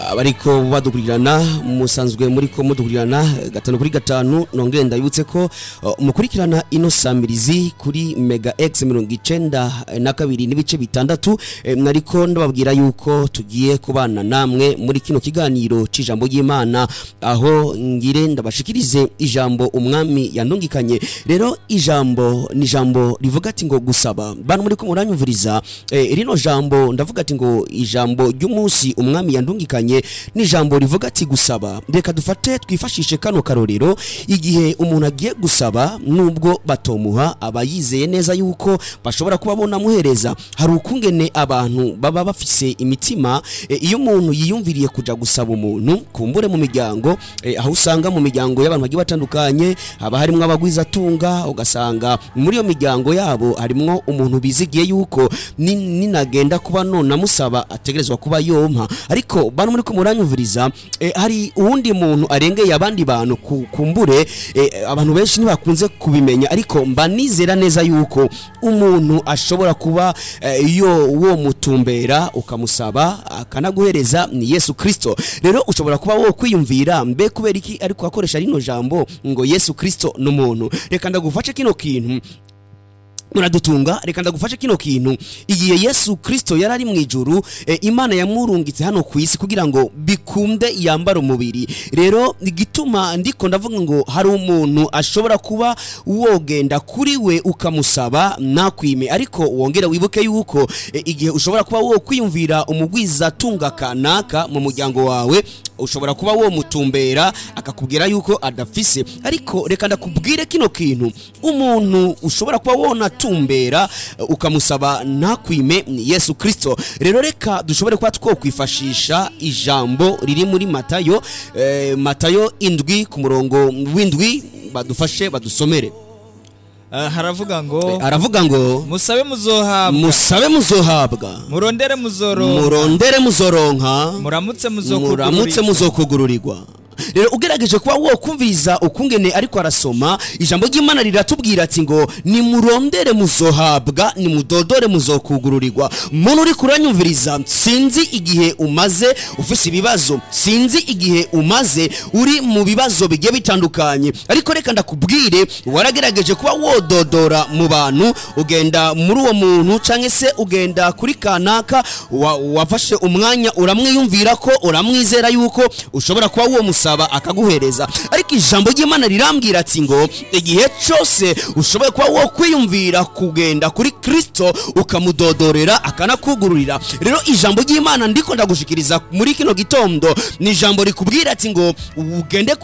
abariko badukurirana musanzwe muriko mudukurirana gatanu kuri gatanu nongere ndabibutse ko uh, mukurikirana ino samirizi kuri mega x mirongo icenda na kabiri n'ibice bitandatu eh, mwariko ndababwira yuko tugiye kubana namwe muri kino kiganiro c'ijambo ry'imana aho ngire ndabashikirize ijambo umwami yandungikanye rero ijambo ni ijambo rivuga ati ngo gusaba bantu muriko muranyumviriza eh, rino jambo ndavuga ati ngo ijambo ry'umunsi umwami yandungikanye ni ijambo rivuga ati gusaba reka dufate twifashishe kano karorero igihe umuntu agiye gusaba nubwo batomuha aba yizeye neza yuko bashobora kuba bonamuhereza hari ukungene abantu baba bafise imitima e, iyo umuntu yiyumviriye kuja gusaba umuntu kumbure mu miryango e, aho usanga mu miryango y'abantu bagiye batandukanye haba harimwo abagwizatunga ugasanga muri iyo miryango yabo harimwo umuntu bizigiye yuko ni- ninagenda kuba none amusaba ategerezwa kuba yompa ariko bantu muri ko muranyumviriza eh, hari uwundi muntu arengeye abandi bantu ku- kumbure eh, abantu benshi ntibakunze kubimenya ariko mba nizera neza yuko umuntu ashobora kuba eh, iyo wo mutumbera ukamusaba akanaguhereza ni Yesu Kristo rero ushobora kuba wo kwiyumvira mbe kubera iki ariko akoresha rino jambo ngo Yesu Kristo n'umuntu reka ndagufashe kino kintu muradutunga reka ndagufashe kino kintu igihe yesu kristo yari ari mu ijuru e, imana yamurungitse hano ku isi kugira ngo bikunde yambara umubiri rero igituma ndiko ndavuga ngo hari umuntu ashobora kuba wogenda kuri we ukamusaba nakwime ariko wongere wibuke yuko e, igihe ushobora kuba wo kwiyumvira umugwizatunga kanaka mu muryango wawe ushobora kuba wo mutumbera akakubwira yuko adafise ariko reka ndakubwire kino kintu umuntu ushobora kuba wona tumbera uh, ukamusaba ntakwime ni Yesu Kristo rero reka dushobore kuba twokwifashisha ijambo riri muri Matayo eh, Matayo indwi ku murongo w'indwi badufashe badusomere Ah, haravuga ngo aravuga ngo musabe muzohabwa musabe muzohabwa murondere muzoronka murondere muzoronka muramutse muramutse muzokugurirwa muzokugururirwa rero ugerageje kuba wokumviriza ukungene ariko arasoma ijambo ry'imana riratubwira ati ngo nimurondere muzohabwa nimudodore muzokugururirwa muntu uri kuranyumviriza sinzi igihe umaze ufise ibibazo sinzi igihe umaze uri mu bibazo bigiye bitandukanye ariko reka ndakubwire waragerageje kuba wododora mu bantu ugenda muri uwo muntu canke se ugenda kuri kanaka wa- wafashe umwanya uramwiyumvira ko uramwizera yuko ushobora kuba uwo musaba akaguhereza ariko ijambo ry'imana rirambwira ati ngo igihe cyose ushoboye kuba wo kwiyumvira kugenda kuri kristo ukamudodorera akanakugururira rero ijambo ry'imana ndiko ndagushikiriza muri kino gitondo ni ijambo rikubwira ati ngo ugende